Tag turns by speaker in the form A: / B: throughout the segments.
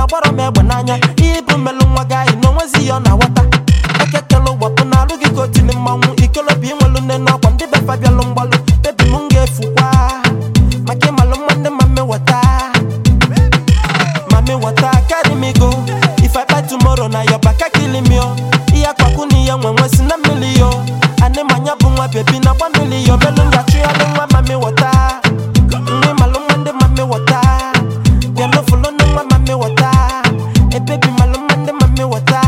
A: gbara m egbe n'anya ihe bụ mmelụ nwa gị anyị na onwezi ihe ọ na-aghọta ekekele ụgbọpụ na alụ gị ka otili mmanwụ ikolobi inwelu nne n'ọkwa ndị befa bịalụ mgbalụ bebi m ga-efukwa maka ịmalụ mma ndị ma mmeweta Mami water carry me go If I buy tomorrow na your back kill me yo Iya kwaku ni ya nwe nwe si na mili yo Ane manya bu nwa baby na gba mili yo Melu nga chu ya nwa mami water Nwe malu mwende mami water Bialo fulo nwa mami water E baby malu mwende mami water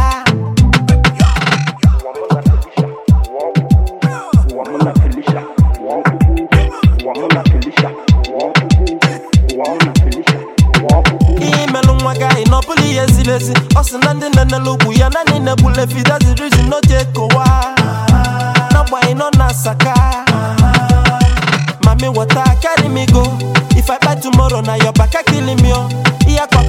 B: Wamuna Felicia, Wakubu, Wamuna Felicia, Wakubu, Wamuna Felicia, Wakubu.
A: Ihe melụ nwa gị anyị na ọ bụla ihe ziri ezi Ọ sị na ndị na-enelu ugwu ya naanị na-egbule fi that's the reason no ji ekowa N'agbanyeghị nọ na-asaka Mami water carry me go If I buy tomorrow na your back kill me oh Ihe akwa